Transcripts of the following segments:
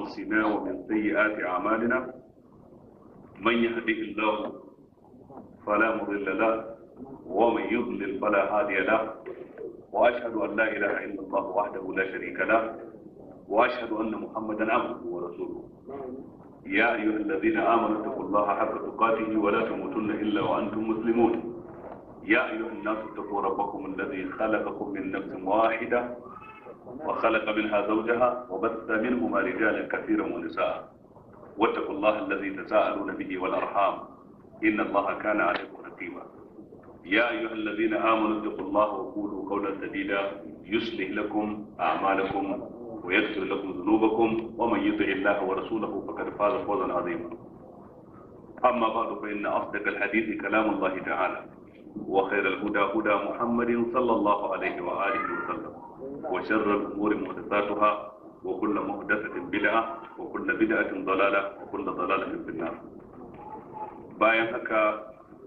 أنفسنا ومن سيئات أعمالنا من يهده الله فلا مضل له ومن يضلل فلا هادي له وأشهد أن لا إله إلا الله وحده لا شريك له وأشهد أن محمدا عبده ورسوله يا أيها الذين آمنوا اتقوا الله حق تقاته ولا تموتن إلا وأنتم مسلمون يا أيها الناس اتقوا ربكم الذي خلقكم من نفس واحدة وخلق منها زوجها وبث منهما رجالا كثيرا ونساء واتقوا الله الذي تساءلون به والأرحام إن الله كان عليكم رقيبا يا أيها الذين آمنوا اتقوا الله وقولوا قولا سديدا يصلح لكم أعمالكم ويغفر لكم ذنوبكم ومن يطع الله ورسوله فقد فاز فوزا عظيما أما بعد فإن أصدق الحديث كلام الله تعالى وخير الهدى هدى محمد صلى الله عليه وآله وسلم وشر الأمور محدثاتها وكل محدثة بدعة وكل بدعة ضلالة وكل ضلالة في النار bayan haka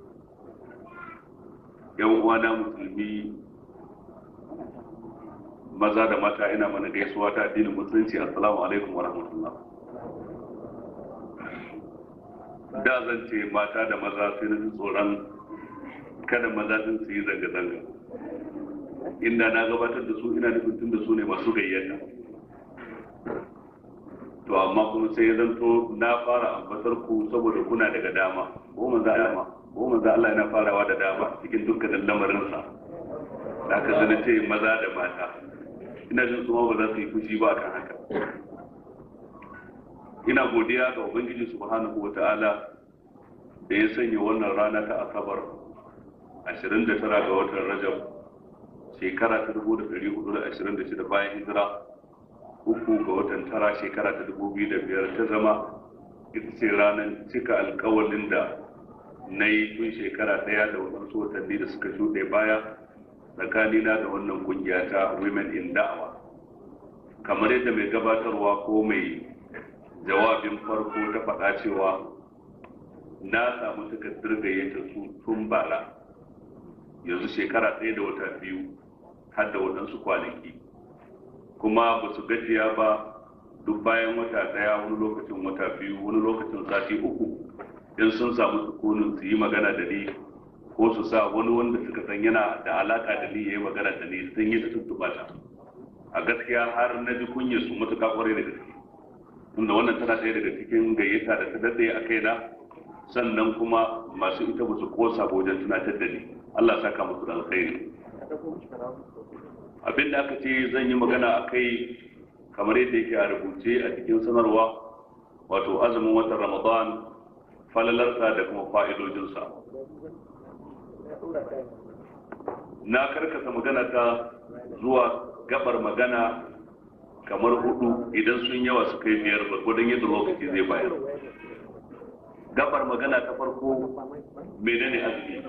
yan uwana musulmi maza da mata ina mana gaisuwa ta addinin musulunci assalamu alaikum wa rahmatullah da zan ce mata da maza sai na ji tsoron kada maza din su yi zanga-zanga inda na gabatar da su ina nufin tun da su ne masu gayyata to amma kuma sai ya zanto na fara ambatar ku saboda kuna daga dama ko manzo Allah ko manzo Allah yana farawa da dama cikin dukkanin lamarinsa da aka zana ce maza da mata ina jin su ba za su yi fushi ba kan haka ina godiya ga ubangiji subhanahu wata'ala da ya sanya wannan rana ta asabar 29 ga watan rajab shekara ta 1426 bayan hijira uku ga watan tara shekara ta 2005 ta zama ita ce ranar cika alkawalin da na yi tun shekara daya da wadansu watanni da suka shuɗe baya tsakanina da wannan kungiya ta women in da'awa kamar yadda mai gabatarwa ko mai jawabin farko ta faɗa cewa na samu takardar gayyata su tun bara yanzu shekara ɗaya da wata biyu har da waɗansu kwanaki kuma ba su gajiya ba duk bayan wata ɗaya wani lokacin wata biyu wani lokacin sati uku in sun samu sukunin su yi magana da ni ko su sa wani wanda suka san yana da alaka da ni ya yi magana da ni sun yi ta tuntuɓa ta a gaskiya har na ji kunyar su matuƙa ƙwarai da gaske tunda wannan tana ɗaya daga cikin gayyata da ta daɗe a kaina sannan kuma masu ita ba su kosa wajen tunatar da ni Allah saka musu da alkhairi abin da aka ce zan yi magana a kai kamar yadda yake a rubuce a cikin sanarwa wato azumin watan ramadan falalarsa da kuma fa'idojinsa na karkasa magana ta zuwa gabar magana kamar hudu idan sun yawa su kai biyar gwargwadon yadda lokaci zai bayar gabar magana ta farko menene azumi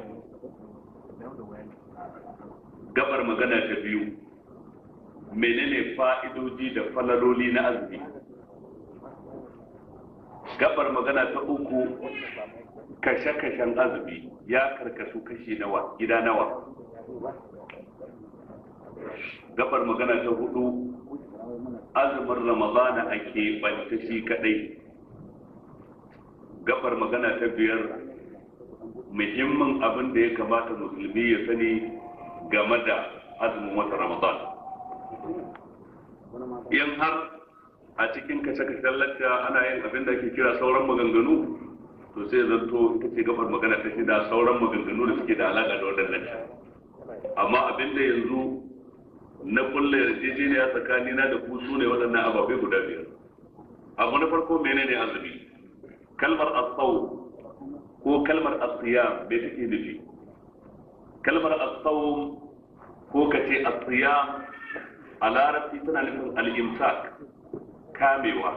gabar magana ta biyu menene fa'idoji da falaloli na azumi gabar magana ta uku kashe-kashen azumi ya karkasu kashi nawa gida nawa gabar magana ta hudu azumin ramadana a keɓanta shi kadai gabar magana ta biyar muhimmin abin da ya kamata musulmi ya sani game da azumin wata ramadan in har a cikin kashe-kashen lacca ana yin abin da ake kira sauran maganganu to sai zanto ita ce gabar magana ta shida sauran maganganu da suke da alaƙa da waɗannan amma abin da yanzu na kulle yarjejeniya tsakanina da ku su ne waɗannan ababai guda biyar abu na farko menene azumi kalmar asau ko kalmar asiya me take nufi kalmar asau ko ka ce asiya a larabci tana nufin al'imsak kamewa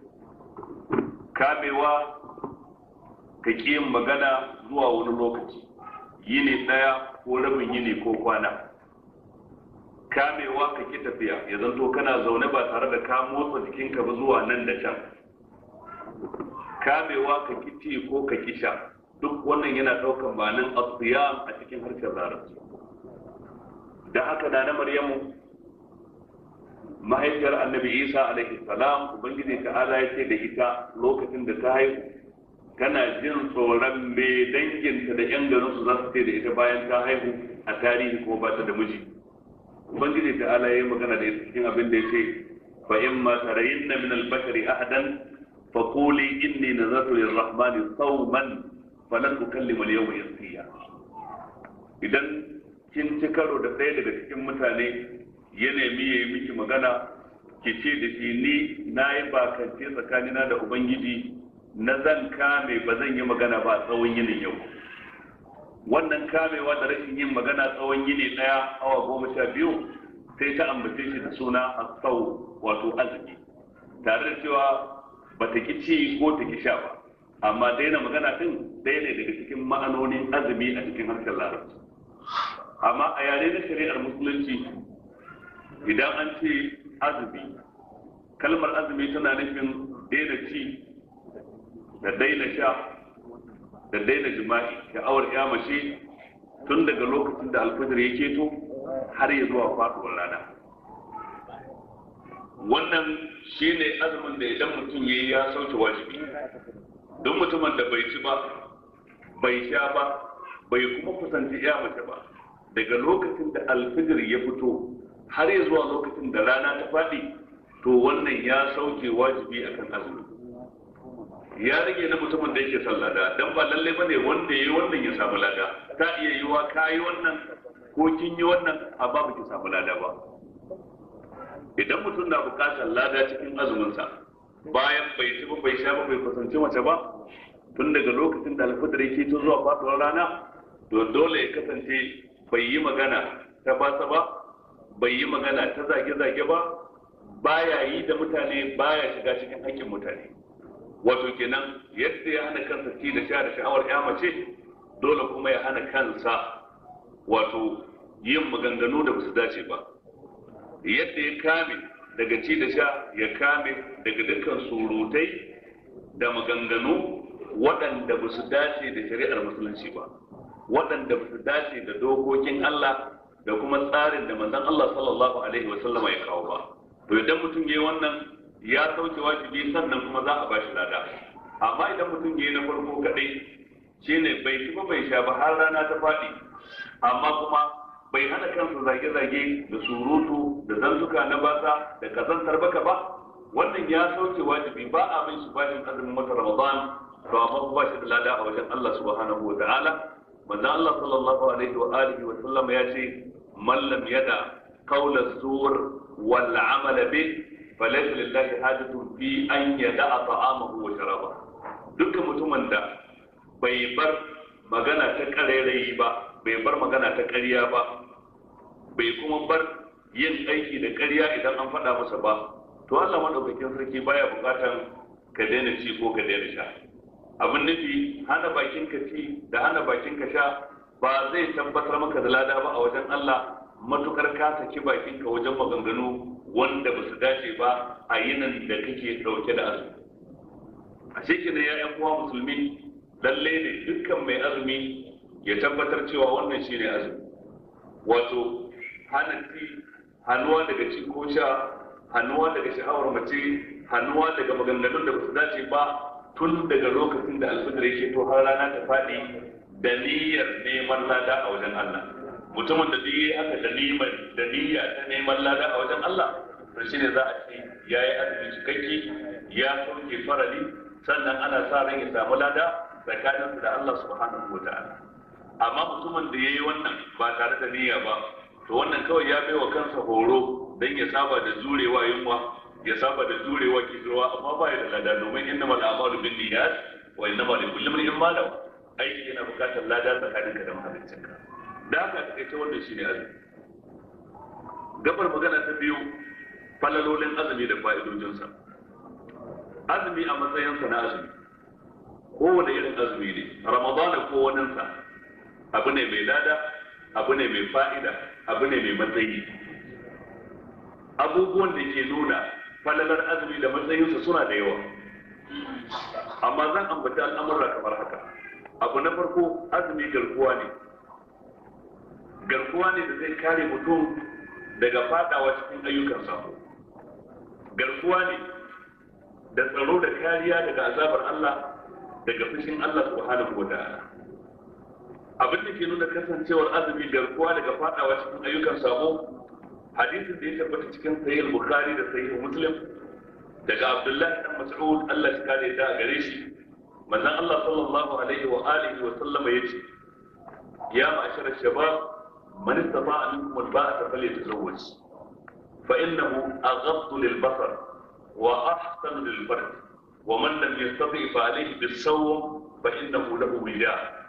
kamewa ka ƙi yin magana zuwa wani lokaci yini ɗaya ko rabin yini ko kwana kamewa ka ki tafiya ya zanto kana zaune ba tare da ka motsa jikinka ba zuwa nan da can kamewa ka ki ci ko ka ki sha duk wannan yana ɗaukan ma'anin asiyam a cikin harshen larabci da haka na na maryamu mahaifiyar annabi isa alaihi salam ubangiji ta'ala ya ce da ita lokacin da ta haihu tana jin tsoron me danginta da yan garin su za su ce da ita bayan ta haihu a tarihi kuma ba ta da miji ubangiji ta'ala ya yi magana da ita cikin abin da ya ce fa in ma tarayinna min al-bashari ahadan fa quli inni nazartu lir-rahmani sawman falan ukallima al-yawma insiya idan kin ci karo da ɗaya daga cikin mutane ya nemi ya yi miki magana ki ce da shi ni na yi bakance tsakanina da ubangiji na zan kame ba zan yi magana ba tsawon yinin yau wannan kamewa da rashin yin magana tsawon yini ɗaya awa goma sha biyu sai ta ambace shi da suna asau wato azumi tare da cewa ba ta ki ci ko ta ki sha ba amma daina magana din ɗaya ne daga cikin ma'anonin azumi a cikin harshen larabci amma a yare na shari'ar musulunci idan an ce azumi kalmar azumi tana nufin daina ci da daina sha da daina jima'i sha'awar ya mace tun daga lokacin da alfajir ya keto har ya zuwa faduwar rana wannan shine azumin da idan mutum ya yi ya sauke wajibi don mutumin da bai ci ba bai sha ba bai kuma kusanci ya mace ba daga lokacin da alfijir ya fito har ya zuwa lokacin da rana ta faɗi to wannan ya sauke wajibi akan azumi ya rage na mutumin da yake son lada dan ba lalle bane wanda yayi wannan ya samu lada ta iya yiwa kayi wannan ko kin yi wannan a babu ki samu lada ba idan mutum na bukatar lada cikin azumin sa bayan bai ci ba bai sha ba bai kusanci mace ba tun daga lokacin da alfajir yake to zuwa faduwar rana to dole ya kasance bai yi magana ta basa ba bai yi magana ta zage-zage ba baya yi da mutane baya shiga cikin hakkin mutane wato kenan yadda ya hana kansa ci da sha da sha'awar ya mace dole kuma ya hana kansa wato yin maganganu da basu dace ba yadda ya kame daga ci da sha ya kame daga dukkan surutai da maganganu waɗanda ba su dace da shari'ar musulunci ba waɗanda ba su dace da dokokin Allah da kuma tsarin da manzon Allah sallallahu alaihi wa sallama ya kawo ba to idan mutum yayi wannan ya sauke wajibi sannan kuma za a ba shi lada amma idan mutum yayi na farko kadai shine bai ci ba bai sha ba har rana ta faɗi amma kuma bai hana kansa zage-zage da surutu da zantuka na basa da kazantar baka ba wannan ya sauke wajibi ba a bin shi bashin azumin wata ramadan to amma ba shi da lada a wajen Allah subhanahu wa ta'ala manzo Allah sallallahu alaihi wa alihi wa sallam ya ce man lam yada qawla zur wal amala bi falaysa lillahi hajatun fi an yada ta'amahu wa sharaba dukkan mutumin da bai bar magana ta karairayi ba bai bar magana ta ƙarya ba bai kuma bar yin aiki da ƙarya idan an faɗa masa ba to Allah madaukakin sarki baya buƙatan ka daina ci ko ka daina sha abin nufi hana bakin ka ci da hana bakin ka sha ba zai tabbatar maka da lada ba a wajen Allah matukar ka saki bakin ka wajen maganganu wanda ba su dace ba a yinin da kake dauke da azumi a shekin ya yan uwa musulmi lalle ne dukkan mai azumi ya tabbatar cewa wannan shine azumi wato hana ci hannuwa daga ci ko sha hannuwa daga sha'awar mace hannuwa daga maganganun da ba su dace ba tun daga lokacin da alfijir yake to har rana ta faɗi da niyyar neman lada a wajen Allah mutumin da duk haka da niyyar da niyya ta neman lada a wajen Allah to shine za a ce yayi azumi cikakke ya sauke farali sannan ana sa ran ya samu lada tsakaninsa da Allah subhanahu wa ta'ala amma mutumin da yayi wannan ba tare da niyya ba to wannan kawai ya baiwa kansa horo dan ya saba da jurewa yunwa ya saba da jurewa kishirwa amma ba ya da lada domin inna mal a'malu bin niyyat wa inna ma li kulli imrin ma lahu aiki yana bukatar lada tsakaninka da mahaliccinka da haka kai ta wannan shine azumi gabar magana ta biyu falalolin azumi da fa'idojinsa azumi a matsayinsa na azumi kowane irin azumi ne ramadana ko waninsa abu ne mai lada abu ne mai fa'ida abu ne mai matsayi abubuwan da ke nuna falalar azumi da matsayinsa suna da yawa amma zan ambaci al'amurra kamar haka abu na farko azumi garkuwa ne garkuwa ne da zai kare mutum daga fadawa cikin ayyukan sako garkuwa ne da tsaro da kariya daga azabar Allah daga fushin Allah subhanahu wa ta'ala abin da ke nuna kasancewar azumi garkuwa daga fadawa cikin ayyukan sabo hadisin da ya tabbata cikin sahih bukhari da sahih muslim daga abdullahi dan mas'ud Allah ya kare da gare shi manzon Allah sallallahu alaihi wa alihi wa sallama yace ya ma'ashara shabab man istata'a minkum al-ba'ata falyatazawwaj fa innahu aghaddu lil-basar wa ahsanu lil-farj wa man lam yastati' fa alayhi bis-sawm fa innahu lahu wija'